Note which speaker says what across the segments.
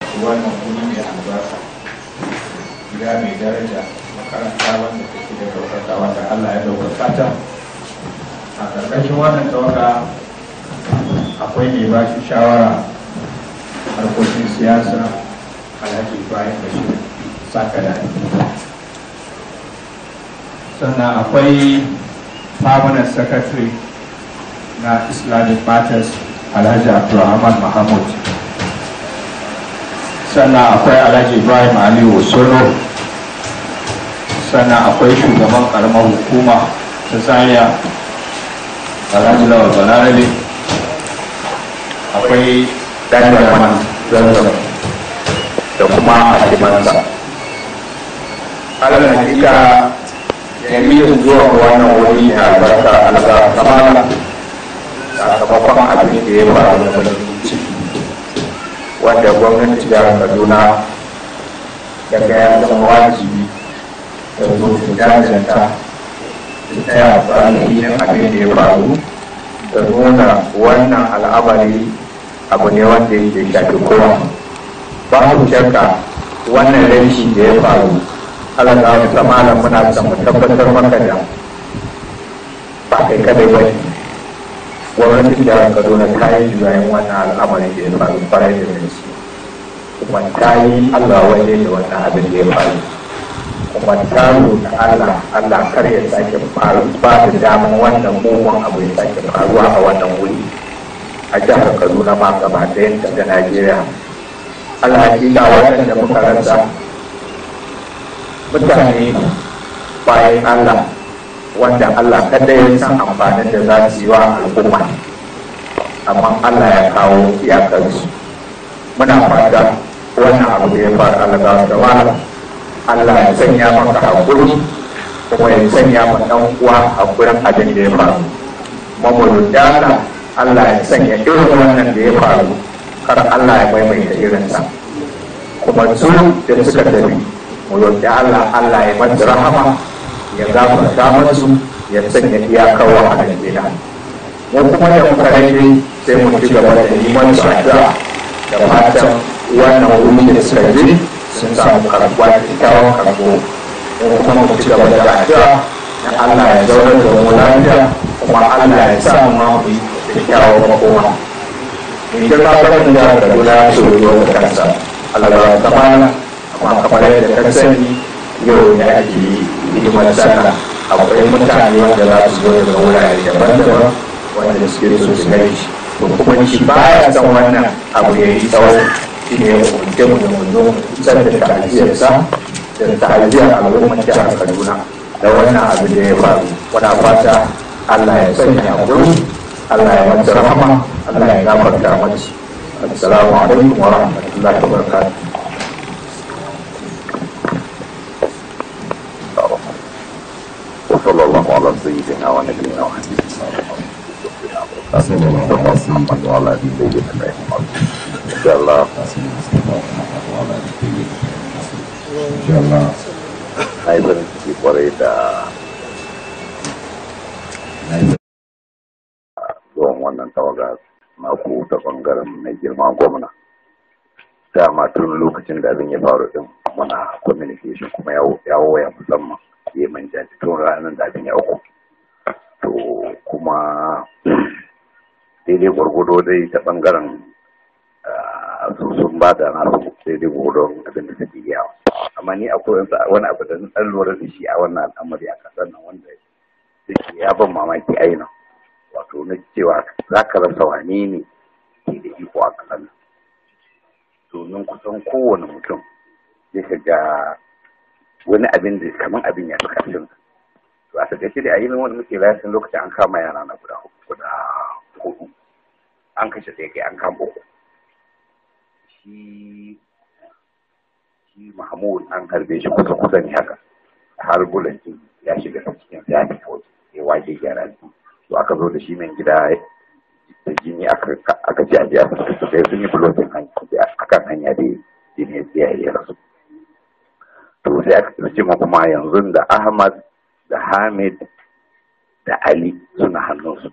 Speaker 1: wannan wuri mai albarka gida mai daraja makaranta wanda take da ɗaukaka wanda Allah ya ɗaukaka ta a ƙarƙashin wannan tawaga akwai mai ba shi shawara harkokin siyasa alhaji ibrahim bashir saka da sannan akwai permanent secretary na islamic matters alhaji abdulrahman mahmud sannan akwai alhaji ibrahim aliyu solo sannan akwai shugaban karamar hukuma ta zaria alhaji lawal balarabe akwai dandaman zanzan da kuma hakimansa alal hakika jami'in zuwa wannan wuri na albarka alga kamala sakamakon abin da ya faru da ciki wanda gwamnati jihar kaduna daga ya zama wajibi da zo ta jajanta ta taya ainihin abin da ya faru da nuna wannan al'amari abu ne wanda yake shafi kowa babu shakka wannan rashi da ya faru Allah ta wata malam muna son mu tabbatar maka da ba kai kadai ba ne gwamnatin jihar kaduna ta yi juyayin wannan al'amari da ya faru kwarai da gaske kuma ta yi allah waje da wannan abin da ya faru kuma ta roƙi allah allah kar ya sake faru ba da daman wannan mugun abu ya sake faruwa a wannan wuri a jihar kaduna ma gaba ɗayan da najeriya allah hakika waɗanda muka rasa mutane bayan allah wanda allah kada ya san amfanin da za su yi wa al'umma amma allah ya kawo iyakarsu muna fata wannan abu da ya faru allah da wala allah ya sanya maka haƙuri kuma ya sanya ma ɗan uwa haƙurin abin da ya faru mamuru dala allah ya sanya irin wannan da ya faru kar allah ya maimaita irinsa kuma su da suka tafi mu roƙi Allah Allah ya mata rahama ya gafarta musu ya sanya iyakar wahalar gida mu kuma da muka rage sai mu ci gaba da neman su addu'a da fatan wannan wuri da suka je sun samu karɓuwa kyakkyawan karɓo mu kuma mu ci gaba da addu'a na Allah ya zaunar da mu lafiya kuma Allah ya sa mu ma mu yi kyakkyawan makoma in girma farin da Kaduna su rubuta da kansa Allah ya kamala amma kamar yadda ka sani yau ne ake yi hidimar sallah akwai mutane wanda za su zo daga wurare daban-daban wanda suke so su gani shi to kuma shi baya son wannan abu ya yi tsawo shi ne ya kunce mu da mu zo mu isar da ta'aziyarsa da ta'aziyar al'ummar jihar Kaduna da wannan abu da ya faru wana fata Allah ya sanya hakuri Allah ya mata rahama Allah ya gafarta mata assalamu alaikum wa rahmatullahi wa barakatuh
Speaker 2: وصلى الله على سيدنا ونبينا وحبيبنا
Speaker 3: صلى الله على سيدنا
Speaker 2: وعلى ابي سيدنا ان شاء الله
Speaker 3: إن شاء الله
Speaker 2: na yi farin ciki kwarai da zuwan wannan tawaga na ku ta bangaren mai girma gwamna dama tun lokacin da abin ya faru din muna communication kuma ya waya musamman ya manja tun ranar da abin ya uku to kuma daidai gwargwado dai ta bangaren su sun ba da nasu daidai gwargwadon abin da suke yawa amma ni akwai wani abu da na lura da shi a wannan al'amari a kasar nan wanda yake ya ban mamaki aina wato na cewa za ka rasa wane ne ke da iko a kasar nan domin kusan kowane mutum ya shiga wani abin da kamar abin ya fi karfin to a takaice da a yi wani muke lafiyan lokacin an kama yara na guda guda hudu an kashe ɗaya kai an kama uku shi shi mahmud an harbe shi kusa kusa ne haka har bulanci ya shiga cikin ya fi kawai ya waje gyara to aka zo da shi mai gida da jini aka ji a ji a sai sun yi bulokin akan hanya da jini ya yi rasu to sai aka tsaye kuma yanzu da ahmad da hamid da ali suna hannunsu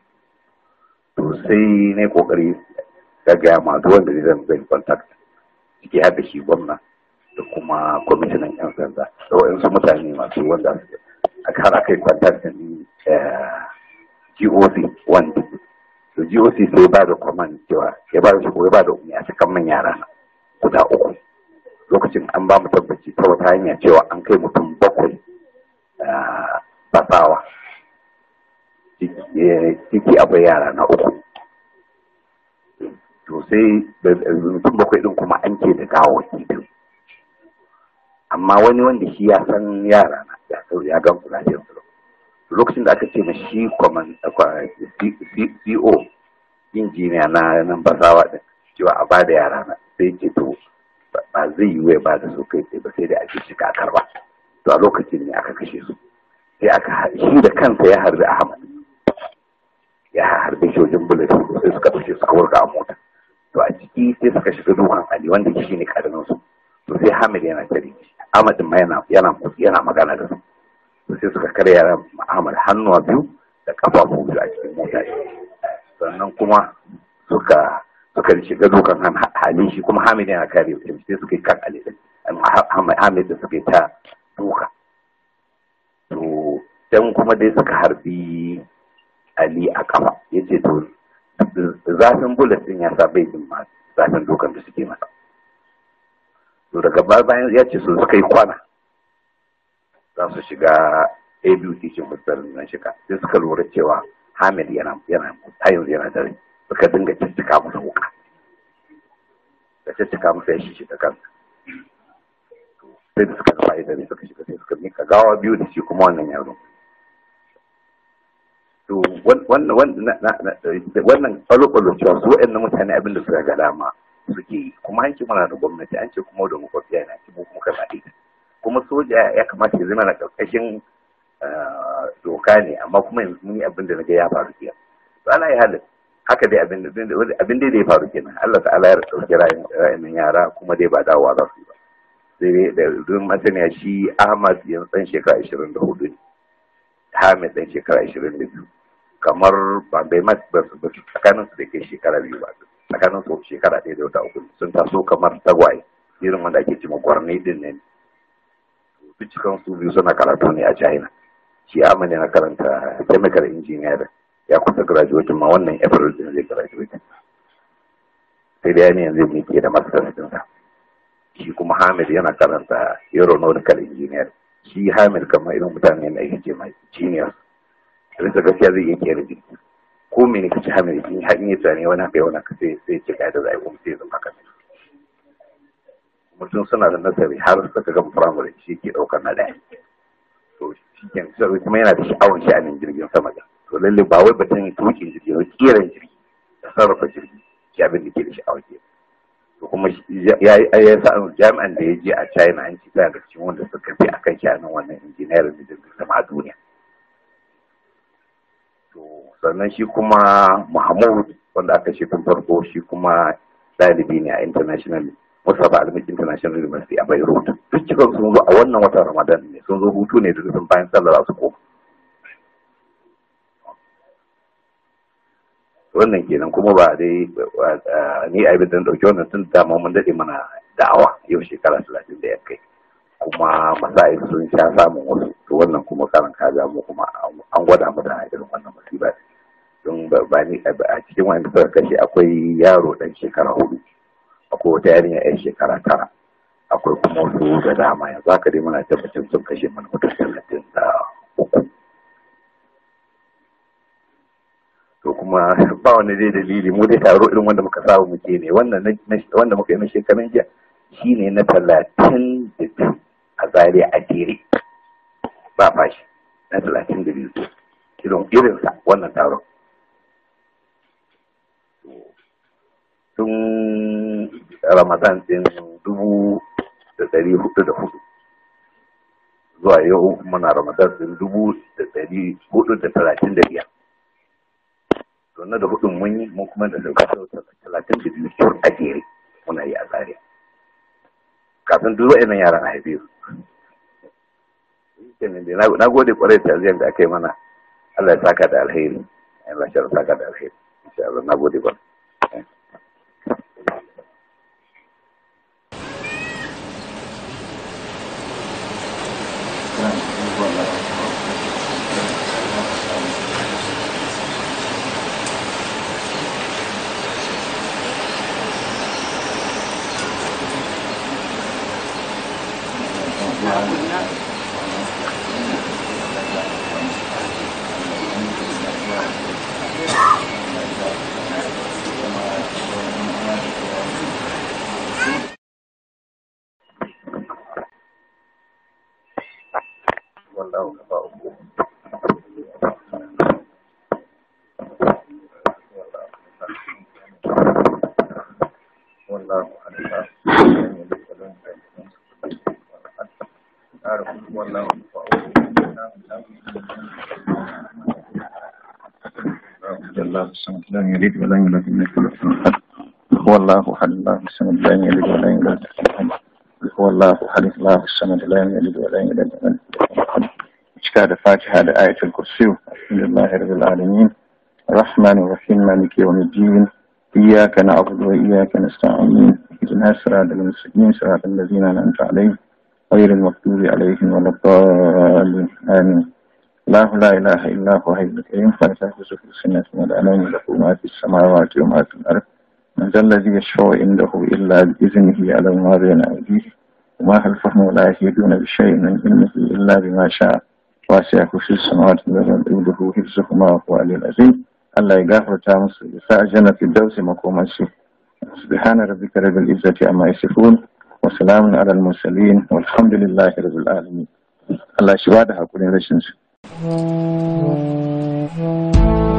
Speaker 2: to sai ne kokari ga gaya ma duk wanda zan zai contact ciki har da shi gwamna da kuma kwamishinan yan sanda da waɗansu mutane masu wanda aka har aka yi kwantaktin GOC wanda to GOC sai ba da command cewa ya ba da shigo ya ba da umarni a cikin man yara na guda uku lokacin an ba mu tabbaci ta wata hanya cewa an kai mutum bakwai basawa ciki akwai yara na uku to sai mutum bakwai din kuma an ke da gawaki biyu amma wani wanda shi ya san yara na ya sau ya gan kula da yanzu lokacin da aka ce na shi CO injiniya na nan basawa din cewa a bada yara na sai ce to ba zai yi wai ba da su kai sai ba sai da ake shiga a karba to a lokacin ne aka kashe su sai aka shi da kansa ya harbi Ahmad ya harbe shi wajen bullet sai suka kashe suka wurga a mota to a ciki sai suka shiga dukan Ali wanda shi ne karamin su to sai Hamid yana tare Ahmad ma yana yana yana magana da su to sai suka karya ran Ahmad hannuwa biyu da kafafu biyu a cikin mota sannan kuma suka suka shiga dukan halin shi kuma Hamid yana kare shi sai suka yi kan Ali Hamid da suka yi ta duka to dan kuma dai suka harbi Ali a kafa yace to zafin bullet din ya sa bai jin ma zafin dukan da suke masa to daga baya bayan ya ce su suka yi kwana za su shiga a biyu teaching hospital nan shiga sai suka lura cewa Hamid yana yana yanzu yana dare suka dinga ciccika masa wuka da ciccika masa ya shi da kansa sai da suka gaba dare suka shiga sai suka mika gawa biyu da shi kuma wannan yaro to wannan wannan kwalo-kwalo cewa su waɗannan mutane abin da suka ga dama suke yi kuma an ce muna da gwamnati an ce kuma da makwabciya yana ce mu kuma kana ita kuma soja ya kamata ya zama na ƙarƙashin doka ne amma kuma yanzu mun yi abin da na ga ya faru kenan to ana yi halin haka dai abin da abin da ya faru kenan Allah ta'ala ya ɗauki ra'ayin yara kuma dai ba dawowa za su yi ba sai dai da don masaniya shi Ahmad yanzu ɗan shekara ashirin da hudu ne Hamid ɗan shekara ashirin da biyu kamar ba bai ma ba su tsakanin su da ke shekara biyu ba tsakanin su shekara ɗaya da wata uku sun taso kamar tagwaye irin wanda ake cewa gwarne din ne duk cikin su biyu suna karatu ne a China shi Ahmad na karanta chemical engineering ya kusa graduate ma wannan April din zai graduate sai da ne yanzu ne ke da masters din sa shi kuma Hamid yana karanta aeronautical engineer shi Hamid kamar irin mutane da ake ce mai genius rasa gaskiya zai iya kera jirgi ko mene ka ci Hamid in har in yi tsane wani haka wani haka sai sai ce da zai kuma sai zama haka mutum suna da nasari har suka gama firamare shi ke ɗaukar na ɗaya to shi ke kuma yana da sha'awar sha'anin jirgin sama da to lalle ba wai batun tukin jirgi ba kiran jirgi da sarrafa jirgi shi abin da ke da sha'awar ke to kuma ya ya sa jami'an da ya je a China an ci ta da cikin wanda suka fi akan sha'anin wannan injiniyarin da jirgin sama a duniya to sannan shi kuma Mahmud wanda aka ce tun farko shi kuma ɗalibi ne a international Mustafa Almik International University a Beirut. Duk cikin sun zo a wannan watan Ramadan ne sun zo hutu ne duk sun bayan sallar su koma. Wannan kenan kuma ba dai ni a da ɗauki wannan tun dama mun daɗe mana da'awa yau shekara talatin da ya kai. Kuma masa'il sun sha samun wasu to wannan kuma karan kaza mu kuma an gwada mu da irin wannan musiba. Don ba ni a cikin wanda suka kashe akwai yaro ɗan shekara hudu. akwai wata yarinya yan shekara tara akwai kuma wasu da dama yanzu haka dai muna tabbacin sun kashe mana mutum talatin da uku to kuma ba wani dai dalili mu dai taro irin wanda muka saba muke ne wannan wanda muka yi na shekarun jiya shine na talatin da biyu a zaria a jere ba fashi na talatin da biyu irin irinsa wannan taron tun ramadan din dubu da dari hudu da hudu zuwa yau muna ramadan din dubu da dari hudu da talatin da biyar na da hudun mun yi mun kuma da talatin da biyu kyau a jere muna yi a tsariya kafin duk wa'annan yaran a haife su na gode kwarai da ziyar da aka yi mana Allah ya saka da alheri Allah ya saka da alheri insha Allah na gode kwarai wallahu kafa uku والله أعلم والله الله الصمد لم يلد ولم يولد ولم يكن له كفوا أحد هو الله أحد الله الصمد لم يلد ولم يولد هو الله أحد الله الصمد لم يلد ولم يولد ولم يكن له كفوا cika da fatiha da ayatul kursi alhamdulillahi rabbil alamin الرحمن الرحيم مالك يوم الدين إياك نعبد وإياك نستعين اهدنا الصراط المستقيم صراط الذين أنعمت عليهم غير المغضوب عليهم ولا الضالين آمين الله لا إله إلا هو حي الكريم فلا تأخذه سنة ولا نوم له ما في السماوات وما في الأرض من ذا الذي يشفع عنده إلا بإذنه على ما بين أيديه وما خلفهم ولا يهدون بشيء من علمه إلا بما شاء واسع كرسي السماوات والأرض يؤوده حفظهما وهو العلي العظيم Allah ya gafarta musu ya sa aljanna fi dausi makomansu subhana rabbika rabbil izzati amma yasifun wa salamun ala al mursalin walhamdulillahi rabbil alamin Allah shi ba da hakurin rashin su